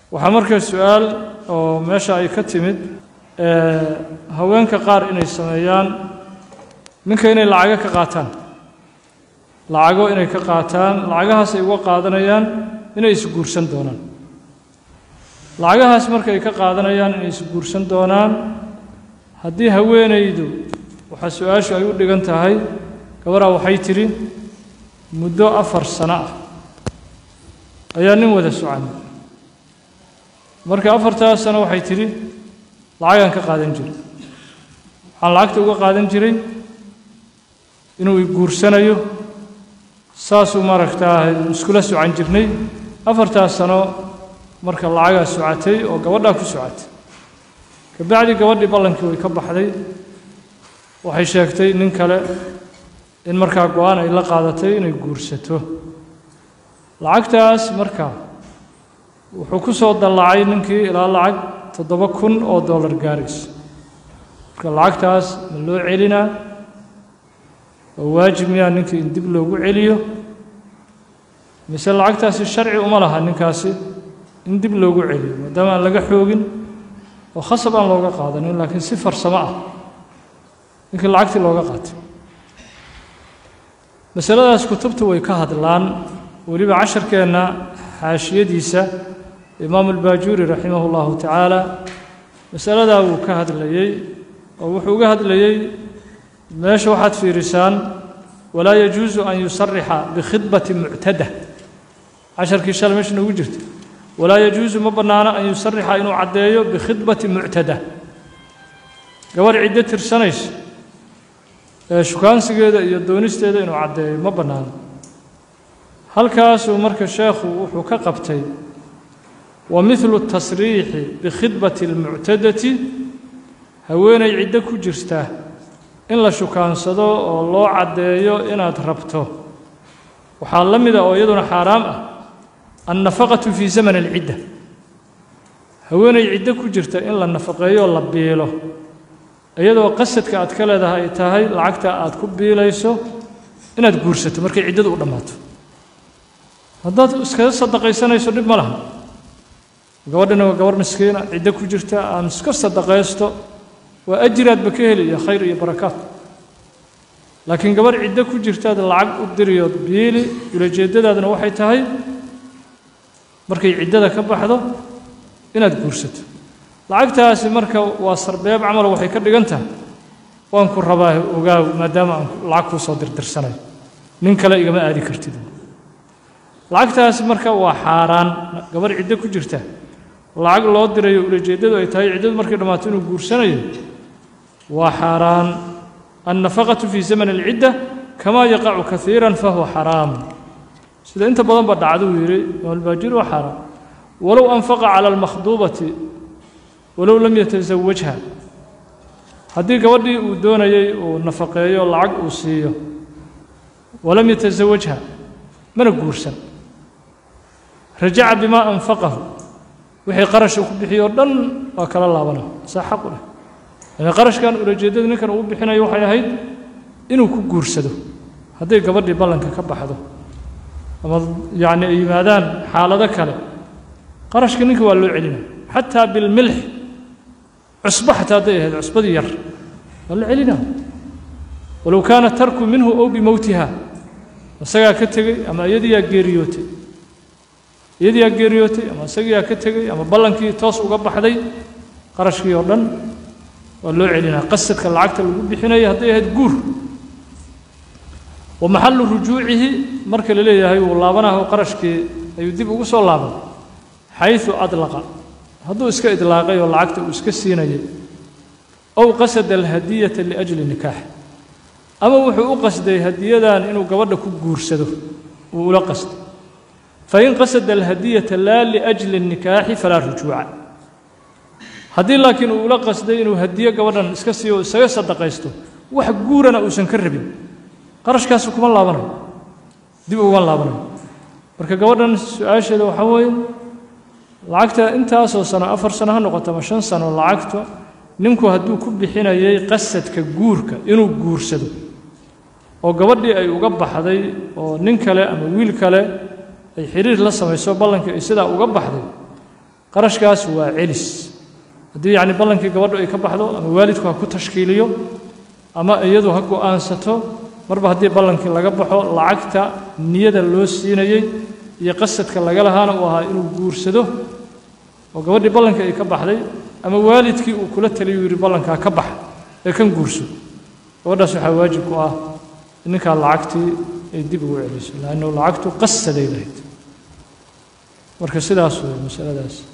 waxaa markaa su-aal oo meesha ay ka timid haweenka qaar inay sameeyaan ninka inay lacago ka qaataan lacago inay ka qaataan lacagahaas ay uga qaadanayaan inay isguursan doonaan lacagahaas marka ay ka qaadanayaan inay isguursan doonaan haddii haweenaydu waxaa su-aashu ay u dhigan tahay gabaraa waxay tidhi muddo afar sano ah ayaa nin wada socan marka afartaas sano waxay tidhi lacagaan ka qaadan jiray waxaan lacagta uga qaadan jiray inuu iguursanayo saasuu maaragtaa iskula socan jirnay afartaas sano marka lacagaa socatay oo gabadhaa ku socatay kabacdi gabadhii ballankii way ka baxday waxay sheegtay nin kale in markaa go-aan ay la qaadatay inay guursato lacagtaas markaa wuxuu ku soo dallacay ninkii ilaa lacag toddoba kun oo dollar gaaraysa marka lacagtaas ma loo celinaa oo waajib miyaa ninkii in dib loogu celiyo mise lacagtaasi sharci uma laha ninkaasi in dib loogu celiyo maadaama aan laga xoogin oo khasab aan looga qaadanin laakiin si farsamo ah ninkii lacagtii looga qaatay masaladaas kutubtu way ka hadlaan weliba casharkeenna xaashiyadiisa imaamu albaajuuri raximah اllahu tacaala masaladaa wuu ka hadlayey oo wuxuu uga hadlayey meesha waxaad fiirisaan walaa yajuusu an yusarixa bikhidbati muctada casharkii shal meesha noogu jirta walaa yajuusu ma bannaano an yusarixa inuu caddeeyo bikhidbati muctada gabarh ciddo tirsanaysa ee shukaansigeeda iyo doonisteeda inuu caddeeyo ma bannaano halkaasuu marka sheekhu wuxuu ka qabtay wa midlu tasriixi bikhidbati almuctadati haweenay ciddo ku jirta in la shukaansado oo loo caddeeyo inaad rabto waxaa la mida oo iyaduna xaaraam ah annafaqatu fii zaman alcidda haweenay ciddo ku jirta in la nafaqeeyo oo la biilo iyadoo qasadka aad ka leedahay ay tahay lacagta aad ku biilayso inaad guursato markay ciddadu u dhammaato haddaad iskaga sadaqaysanayso dhib ma laha gabadhina waa gabarh miskiina ciddo ku jirta aan iska sadaqaysto waa ajiraadba ka heli iyo khayr iyo barakaat laakiin gabarh ciddo ku jirtaad lacag u diriyood biili ulajeeddadaaduna waxay tahay markay ciddada ka baxdo inaad guursato lacagtaasi marka waa sarbeeb camal waxay ka dhigan tahay waan ku rabaa ogaaw maadaama aan lacag kuu soo dirdirsanayo nin kale igama aadi kartid lacagtaasi marka waa xaaraan gabarh ciddo ku jirta lacag loo dirayo ulajeeddadu ay tahay ciddadu markay dhammaato inuu guursanayo waa xaaraan annafaqatu fii zaman alcidda kamaa yaqacu kaiira fahuwa xaraam sida inta badan ba dhacduu yidhi imaamulbaajir waa xaaraan walow anfaqa cala almakhduubati walow lam yatasawajha haddii gabadhii uu doonayey uu nafaqeeyo lacag uu siiyo walam yatasawajha mana guursan rajaca bimaa anfaqahu wixii qarasha ku bixiyo o dhan waa kala laabana saa xaq u leh yani qarashkan ulajeeddada ninkan uu bixinayo waxay ahayd inuu ku guursado hadday gabadhii ballanka ka baxdo ama yacni ay yimaadaan xaalado kale qarashka ninka waa loo celinaya xataa bilmilx cusbo xataa hadday ahayd cusbadii yar waa la celinaya walow kaana tarku minhu ow bimowtiha isagaa ka tegey ama iyadiyaa geeriyootay iyadiyaa geeriyootay ama isagiyaa ka tegey ama ballankii toos uga baxday qarashkii oo dhan waa loo celinaa qasadka lacagta lagu bixinaya hadday ahayd guur wa maxallu rujuucihi marka la leeyahay wuu laabanaho qarashkii ayuu dib ugu soo laaban xayثu adlaqa hadduu iska idlaaqay oo lacagta uu iska siinayay ow qasada alhadiyata liajli nikaax ama wuxuu u qasday hadiyadan inuu gabadha ku guursado uu ula qasday fain qasada alhadiyata laa liajli الnikaaxi falaa rujuuca haddii laakiin uu ula qasday inuu hadiyo gabadhan iska siiyo o isaga sadaqaysto wax guurana uusan ka rabin qarashkaasu kuma laabanayo dib uguma laabanayo marka gabadhan su-aasheeda waxaa weeye lacagta intaasoo sano afar sano ha noqoto ama shan sano lacagta ninku hadduu ku bixinayay qasadka guurka inuu guursado oo gabadhii ay uga baxday oo nin kale ama wiil kale ay xiriir la samayso ballankii ay sidaa uga baxday qarashkaas waa celis haddii yacni ballankii gabadhu ay ka baxdo ama waalidku ha ku tashkiiliyo ama iyadu ha go'aansato marba haddii ballankii laga baxo lacagta niyada loo siinayey iyo qasadka laga lahaana uu ahaa inuu guursado oo gabadhii ballankii ay ka baxday ama waalidkii uu kula taliyuu yidhi ballankaa ka bax ee kan guurso gabadhaas waxaa waajib ku ah in ninkaa lacagtii ay dib ugu celiso laannu lacagtu qasaday lahayd marka sidaas wey masaladaas